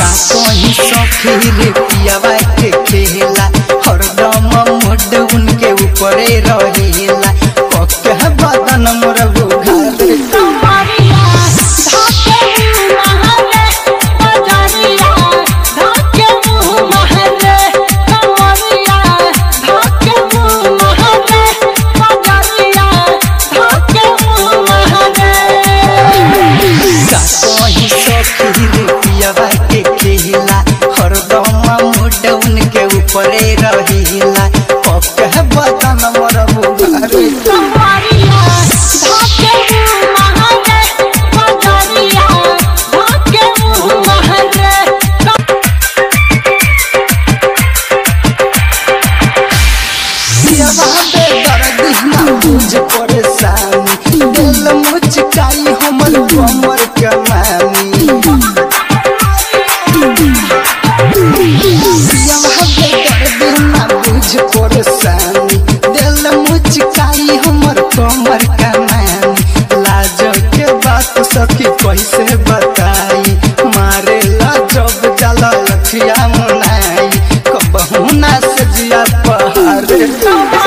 का कहीं सखी रे पियावा के खेला हरदम मुड उनके ऊपरे रहेला पक्का बदन मोर बुघार कमरिया धाके महरे बजरिया धाके महरे कमरिया धाके महरे बजरिया धाके महरे का कहीं सखी रे पियावा के खेला हरदम मुड उनके ऊपरे रहेला पक्का बदन मोर बुघार कमरिया धाके महरे बजरिया धाके महरे पियावा दे दर्द ना बुझ परेशानी दिल मुचकाई हमर कमर कमानी पियावा दे दर्द ना बुझ परेशानी दिल मुचकाई हमर कमर कमानी लाज के बात सखी कैसे बताई मारे ला जब जाला लठिया मुनाई कबहू ना सजिया पहाड़